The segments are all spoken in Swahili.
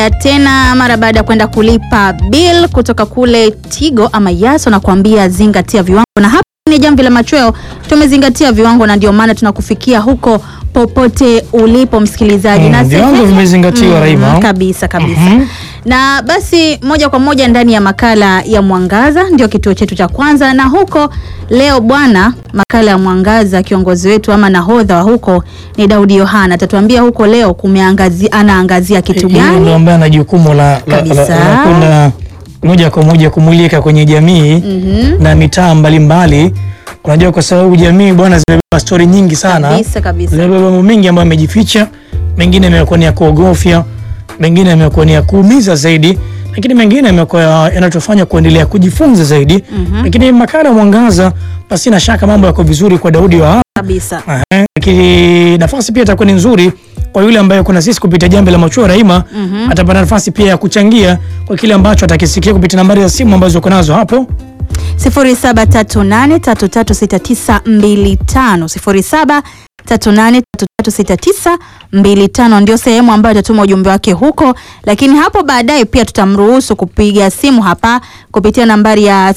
tena mara baada ya kwenda kulipa bill kutoka kule Tigo ama Yaso na kuambia zingatia viwango, na hapa ni Jamvi la Machweo tumezingatia viwango, na ndio maana tunakufikia huko popote ulipo msikilizaji. Mm, na viwango sehemu- vimezingatiwa, Raima. kabisa kabisa. Mhm. Na basi moja kwa moja ndani ya makala ya Mwangaza ndio kituo chetu cha kwanza, na huko leo bwana, makala ya Mwangaza, kiongozi wetu ama nahodha wa huko ni Daudi Yohana, atatuambia huko leo kumeangazia, anaangazia kitu Yeye ndo gani? ambaye ana jukumu la, la, la, Kabisa. la kwenda moja kwa moja kumulika kwenye jamii Mhm. na mitaa mbalimbali. Unajua, kwa sababu jamii bwana, zimebeba stori nyingi sana, Kabisa kabisa. zimebeba mambo mengi ambayo yamejificha, mengine yamekuwa ni ya kuogofya, mengine yamekuwa ni ya kuumiza zaidi, lakini mengine yamekuwa yanatufanya kuendelea kujifunza zaidi. Lakini makala ya Mwangaza, pasina shaka mambo yako vizuri kwa Daudi wa Kabisa. Aha, lakini nafasi pia itakuwa ni nzuri kwa yule ambaye kuna sisi kupitia Jamvi la Machweo Raima atapata nafasi pia ya kuchangia kwa kile ambacho atakisikia kupitia nambari za simu ambazo uko nazo hapo 0738336925 0738336925 ndio sehemu ambayo atatuma ujumbe wake huko, lakini hapo baadaye pia tutamruhusu kupiga simu hapa kupitia nambari ya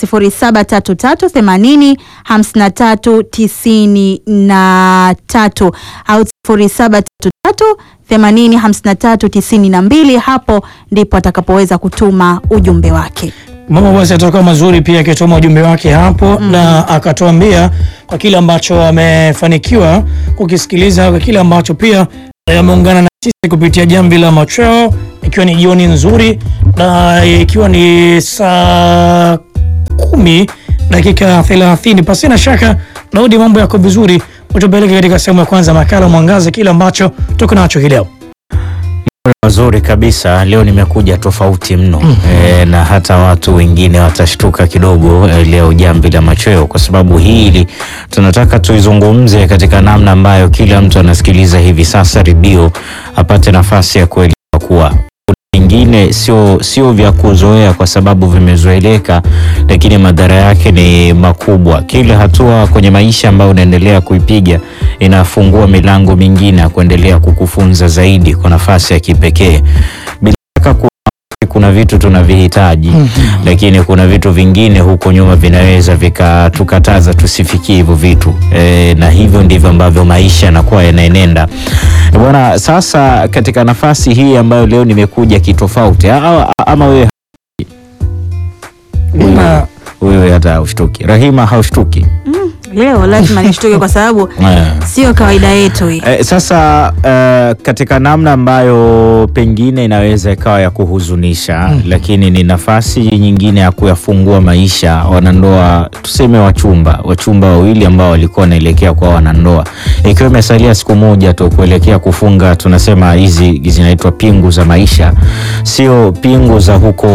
0733805393 au 0733805392. Hapo ndipo atakapoweza kutuma ujumbe wake. Mambo basi atakuwa mazuri pia akituma ujumbe wake hapo na akatuambia kwa kile ambacho amefanikiwa kukisikiliza, kwa kile ambacho pia eh, ameungana na sisi kupitia Jamvi la Machweo, ikiwa ni jioni nzuri na ikiwa ni saa kumi dakika 30. Pasina shaka Daudi, mambo yako vizuri, utupeleke katika sehemu ya kwanza makala Mwangaza, kile ambacho tuko nacho hii leo. Mazuri kabisa. Leo nimekuja tofauti mno e, na hata watu wengine watashtuka kidogo e, leo Jamvi la Machweo, kwa sababu hili tunataka tuizungumze katika namna ambayo kila mtu anasikiliza hivi sasa redio apate nafasi ya kuelewa kuwa kuna vingine sio sio vya kuzoea kwa sababu vimezoeleka, lakini madhara yake ni makubwa. Kila hatua kwenye maisha ambayo unaendelea kuipiga inafungua milango mingine ya kuendelea kukufunza zaidi kwa nafasi ya kipekee. Bila shaka kuna, kuna vitu tunavihitaji lakini kuna vitu vingine huko nyuma vinaweza vikatukataza tusifikie hivyo vitu e, na hivyo ndivyo ambavyo maisha yanakuwa yanaenenda bwana. Sasa katika nafasi hii ambayo leo nimekuja kitofauti, a- a- ama wewe Na wewe hata haushtuki, Rahima haushtuki Leo lazima nishtuke kwa sababu Eh. sio kawaida yetu hii. Eh, sasa eh, katika namna ambayo pengine inaweza ikawa ya kuhuzunisha lakini ni nafasi nyingine ya kuyafungua maisha wanandoa, tuseme wachumba wachumba wawili ambao walikuwa wanaelekea kwa wanandoa, ikiwa imesalia siku moja tu kuelekea kufunga, tunasema hizi zinaitwa pingu za maisha, sio pingu za huko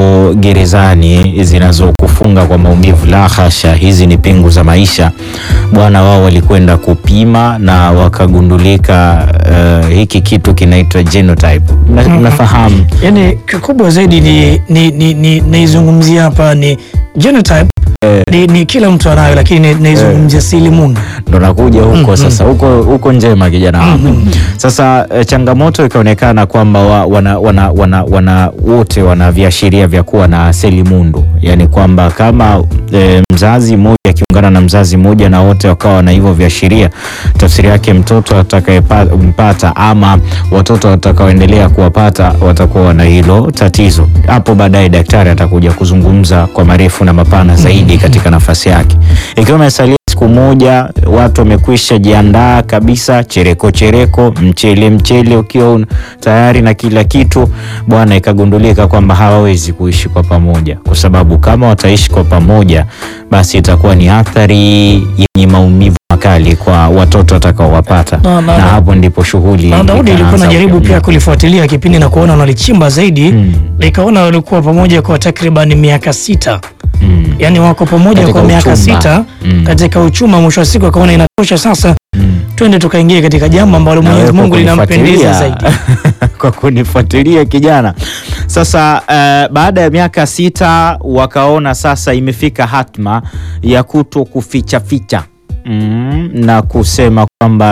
gerezani zinazokufunga kwa maumivu, la hasha, hizi ni pingu za maisha bwana. Wao walikwenda kupima na wakagundulika uh, hiki kitu kinaitwa genotype. Mna- Mnafahamu yani kikubwa zaidi ni ni ni, ni naizungumzia hapa ni genotype ni, ni kila mtu anayo, lakini naizungumzia silimundu. ndo nakuja huko sasa, huko huko njema kijana wangu. Sasa eh, changamoto ikaonekana kwamba wa, wana, wana, wana, wana wote wana viashiria vya kuwa na seli mundu, yaani kwamba kama eh, mzazi mmoja akiungana na mzazi mmoja na wote wakawa na hivyo viashiria, tafsiri yake mtoto atakayempata ama watoto watakaoendelea kuwapata watakuwa na hilo tatizo. Hapo baadaye daktari atakuja kuzungumza kwa marefu na mapana zaidi katika nafasi yake, ikiwa imesalia siku moja, watu wamekwisha jiandaa kabisa, chereko chereko, mchele mchele ukiwa un- tayari na kila kitu bwana, ikagundulika kwamba hawawezi kuishi kwa pamoja, kwa sababu kama wataishi kwa pamoja, basi itakuwa ni athari yenye maumivu makali kwa watoto watakaowapata, Na- na, na- hapo ndipo shughuli Na Daudi ilikuwa ikaanza najaribu upya. pia kulifuatilia kipindi na kuona wanalichimba zaidi, Mm. nikaona walikuwa pamoja kwa takriban miaka sita, Mm. yani wako pamoja Katika kwa miaka uchumba. sita Mm. katika uchuma. Mwisho wa siku akaona inatosha sasa, Mm. twende tukaingie katika jambo ambalo Na Mwenyezi wewe Mungu kwa linampendeza kunifuatilia. zaidi. kwa kunifuatilia kijana. Sasa eh, baada ya miaka sita wakaona sasa imefika hatma ya kuto kuficha ficha mm, na kusema kwamba sasa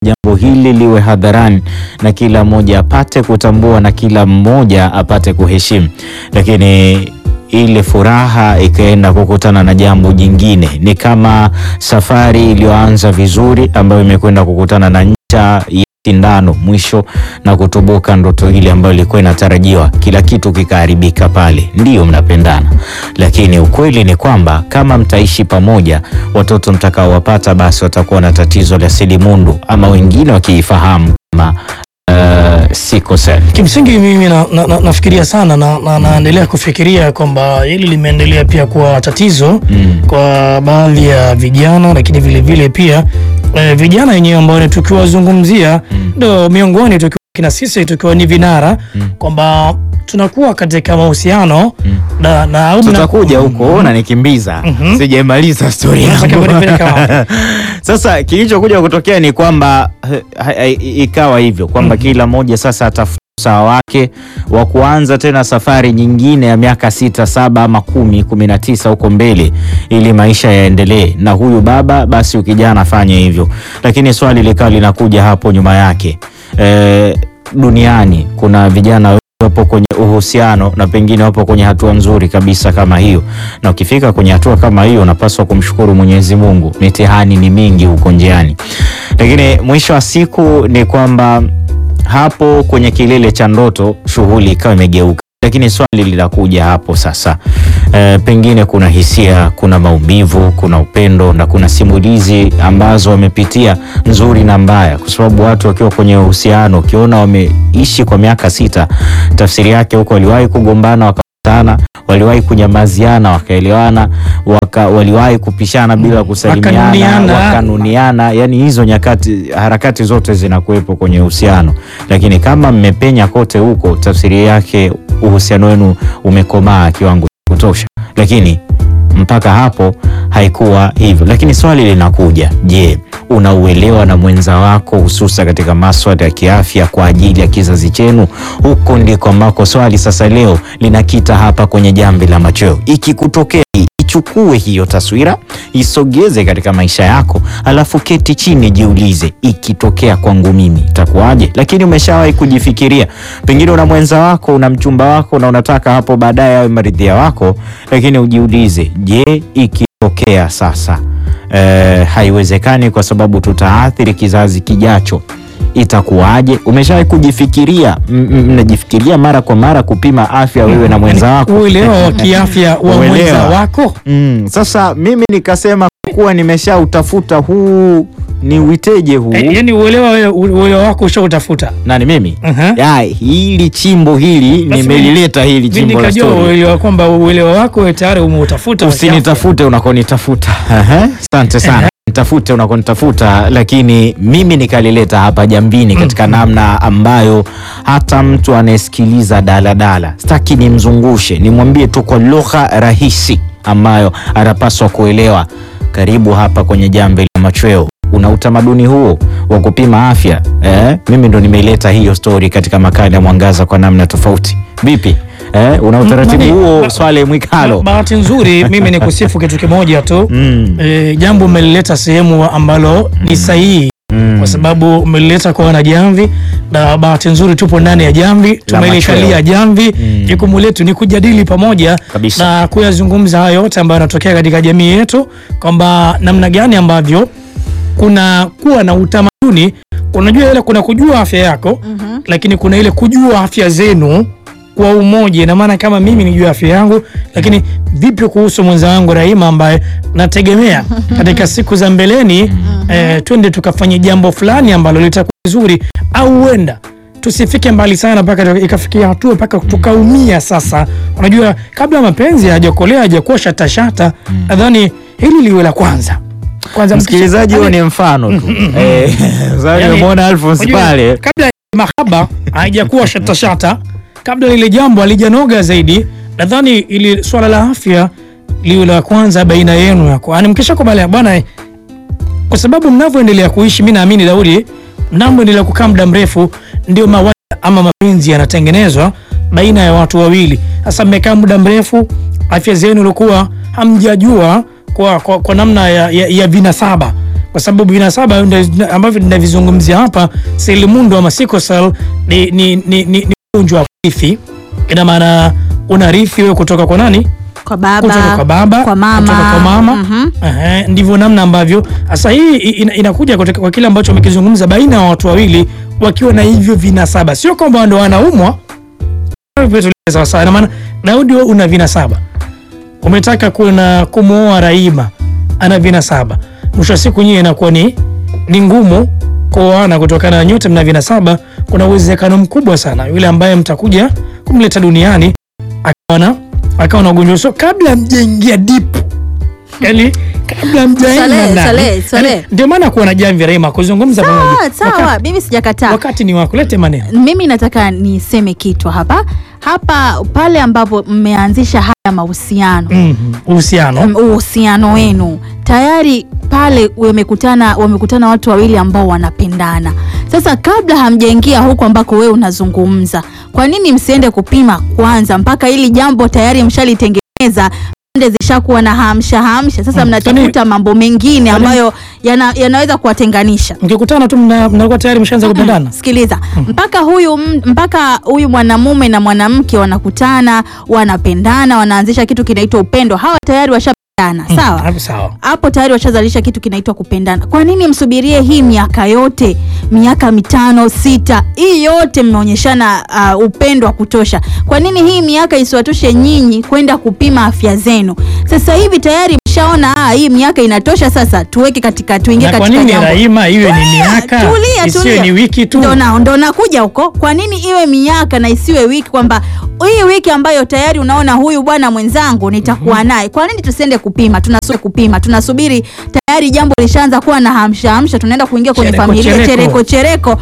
jambo hili liwe hadharani na kila mmoja apate kutambua na kila mmoja apate kuheshimu, lakini ile furaha ikaenda kukutana na jambo jingine. Ni kama safari iliyoanza vizuri ambayo imekwenda kukutana na ncha ya sindano mwisho na kutoboka ndoto ile ambayo ilikuwa inatarajiwa, kila kitu kikaharibika pale. Ndiyo mnapendana, lakini ukweli ni kwamba kama mtaishi pamoja, watoto mtakaowapata basi watakuwa na tatizo la selimundu ama wengine wakiifahamu kama uh, sickle cell. Kimsingi mimi na, na, na, nafikiria sana na, na, naendelea kufikiria kwamba hili limeendelea pia kuwa tatizo Mm. kwa baadhi ya vijana, lakini vile vile pia eh, vijana wenyewe ambao ni tukiwazungumzia ndo miongoni tukiwa kina sisi tukiwa ni vinara kwamba tunakuwa katika mahusiano na, na au mna- tutakuja huko na nikimbiza Mhm. sijaimaliza stori Unataka yangu. kunipeleka wapi? Sasa kilichokuja kutokea ni kwamba eh, ha- ikawa hivyo kwamba kila mmoja sasa atafuta usawa wake wa kuanza tena safari nyingine ya miaka sita saba ama kumi kumi na tisa huko mbele ili maisha yaendelee, na huyu baba basi ukijana afanye hivyo, lakini swali likawa linakuja hapo nyuma yake eh, duniani kuna vijana wengi wapo kwenye uhusiano na pengine wapo kwenye hatua nzuri kabisa kama hiyo, na ukifika kwenye hatua kama hiyo unapaswa kumshukuru Mwenyezi Mungu. Mitihani ni mingi huko njiani, lakini mwisho wa siku ni kwamba hapo kwenye kilele cha ndoto shughuli ikawa imegeuka. Lakini swali linakuja hapo sasa, e, pengine kuna hisia, kuna maumivu, kuna upendo na kuna simulizi ambazo wamepitia nzuri na mbaya, kwa sababu watu wakiwa kwenye uhusiano, ukiona wameishi kwa miaka sita, tafsiri yake huko waliwahi kugombana wakakutana, waliwahi kunyamaziana wakaelewana, waka, waliwahi kupishana bila kusalimiana, Wakanuniana. wakanuniana. Yani hizo nyakati, harakati zote zinakuwepo kwenye uhusiano, lakini kama mmepenya kote huko, tafsiri yake uhusiano wenu umekomaa kiwango cha kutosha, lakini mpaka hapo haikuwa hivyo. Lakini swali linakuja, je, unauelewa na mwenza wako hususa katika maswala ya kiafya kwa ajili ya kizazi chenu? Huko ndiko ambako swali sasa leo linakita hapa kwenye jamvi la machweo. Ikikutokea hii, ichukue hiyo taswira, isogeze katika maisha yako, alafu keti chini, jiulize, ikitokea kwangu mimi itakuwaje? Lakini umeshawahi kujifikiria, pengine una mwenza wako, una mchumba wako na unataka hapo baadaye awe maridhia wako, lakini ujiulize, je, ikitokea sasa eh, haiwezekani kwa sababu tutaathiri kizazi kijacho itakuwaje? Umeshawahi kujifikiria? M- m- Mnajifikiria mara kwa mara kupima afya wewe na mwenza wako? uelewa wa kiafya wa Uelewa. mwenza wako Mm, sasa mimi nikasema kwa kuwa nimeshautafuta huu ni witeje huu e, yani uelewa wewe- uelewa wako ushautafuta nani mimi Aha. ya hili chimbo hili Basi nimelileta hili mi chimbo la nikajua story. uelewa kwamba uelewa wako wewe tayari umeutafuta wa kiafya. Usinitafute unakonitafuta. Aha, Asante sana. Nitafute unakonitafuta, lakini mimi nikalileta hapa jambini katika namna ambayo hata mtu anayesikiliza daladala sitaki nimzungushe, nimwambie tu kwa lugha rahisi ambayo atapaswa kuelewa. Karibu hapa kwenye jamvi la machweo. Una utamaduni huo wa kupima afya eh? Mimi ndo nimeileta hiyo stori katika makala ya Mwangaza kwa namna tofauti. Vipi eh? Una utaratibu Mami, huo ba- Swale Mwikalo? bahati nzuri mimi ni kusifu kitu kimoja tu Mm. e, jambo umelileta sehemu ambalo ni sahihi Mm. kwa sababu umelileta kwa wanajamvi na bahati nzuri tupo ndani ya jamvi tumelikalia machweo. jamvi Mm. jukumu letu ni kujadili pamoja Kabisa. na kuyazungumza hayo yote ambayo yanatokea katika jamii yetu kwamba namna gani ambavyo kuna kuwa na utamaduni unajua ile kuna kujua afya yako lakini kuna ile kujua afya zenu kwa umoja ina maana kama mimi nijue afya yangu lakini vipi kuhusu mwenza wangu Rahima ambaye nategemea katika siku za mbeleni eh, twende tukafanye jambo fulani ambalo litakuwa zuri au huenda tusifike mbali sana mpaka ikafikia hatua mpaka tukaumia sasa unajua kabla mapenzi hajakolea hajakuwa shatashata nadhani hili liwe la kwanza kwanza Msikilizaji, huo ni mfano tu. Eh, sasa Yani, nimemwona Alphonse unajua, pale. kabla ya mahaba haijakuwa shatashata, kabla lile jambo halijanoga zaidi, nadhani ili swala la afya liwe la kwanza baina yenu yako, yani mkisha kubaliana bwana, eh, kwa sababu mnavyoendelea kuishi, mi naamini Daudi, mnavyoendelea kukaa muda mrefu, ndio mawaida ama mapenzi yanatengenezwa baina ya watu wawili. Sasa mmekaa muda mrefu, afya zenu ilikuwa hamjajua kwa, kwa, kwa namna ya, ya, ya vinasaba kwa sababu vinasaba ndio- ambavyo tunavizungumzia hapa, selimundu ama sickle cell ni ni ni ni ugonjwa wa kurithi. Ina maana unarithi wewe kutoka kwa nani? Kwa baba, kutoka kwa baba, kwa mama. kutoka kwa mama. Mhm. Ehe, ndivyo namna ambavyo sasa hii ina- inakuja kutoka kwa kile ambacho wamekizungumza baina ya watu wawili wakiwa na hivyo vinasaba, sio kwamba ndo wanaumwa sawa sawa. Ina maana Daudi, wewe una vinasaba, umetaka kuna kumwoa Raima, ana vinasaba, mwisho wa siku nyie inakuwa ni ni ngumu kuoana kutokana na nyote mna vinasaba. Kuna uwezekano mkubwa sana yule ambaye mtakuja kumleta duniani akawa na akawa na ugonjwa so, kabla mjaingia deep yani kabla mjaenda Saleh, ndani. Saleh, Saleh. Yani, ndio maana kuwa na jamvi Raima kuzungumza Sawa, pamoja. sawa, Wakati, mimi sijakataa. wakati ni wako, lete maneno Mimi nataka niseme kitu hapa hapa, pale ambapo mmeanzisha haya mahusiano Mhm, uhusiano mm, uhusiano wenu tayari pale wamekutana wamekutana watu wawili ambao wanapendana. Sasa kabla hamjaingia huko ambako wewe unazungumza, kwa nini msiende kupima kwanza mpaka hili jambo tayari mshalitengeneza pande zishakuwa na hamsha hamsha. Sasa Mm, mnatafuta mambo mengine kwani- ambayo yana, yanaweza kuwatenganisha. mkikutana tu mna- mnakuwa tayari mshaanza kupendana. Sikiliza, mpaka huyu m- mpaka huyu mwanamume na mwanamke wanakutana, wanapendana, wanaanzisha kitu kinaitwa upendo. Hawa tayari washapendana, Mm, sawa? hapo sawa. hapo tayari washazalisha kitu kinaitwa kupendana. Kwa nini msubirie hii miaka yote, miaka mitano sita, hii yote mmeonyeshana uh, upendo wa kutosha? Kwa nini hii miaka isiwatoshe nyinyi kwenda kupima afya zenu? Sasa hivi tayari mshaona ah, hii miaka inatosha, sasa tuweke katika, tuingie Na kwa katika nini jambo Raima iwe ni miaka tulia, isiwe tulia. ni wiki tu? Ndo na- ndo nakuja huko. Kwa nini iwe miaka na isiwe wiki? Kwamba hii wiki ambayo tayari unaona huyu bwana mwenzangu nitakuwa naye, kwa nini tusiende kupima? Tunasubiri kupima, tunasubiri tayari jambo lishaanza kuwa na hamsha hamsha, tunaenda kuingia kwenye Chereko, familia chereko. chereko chereko,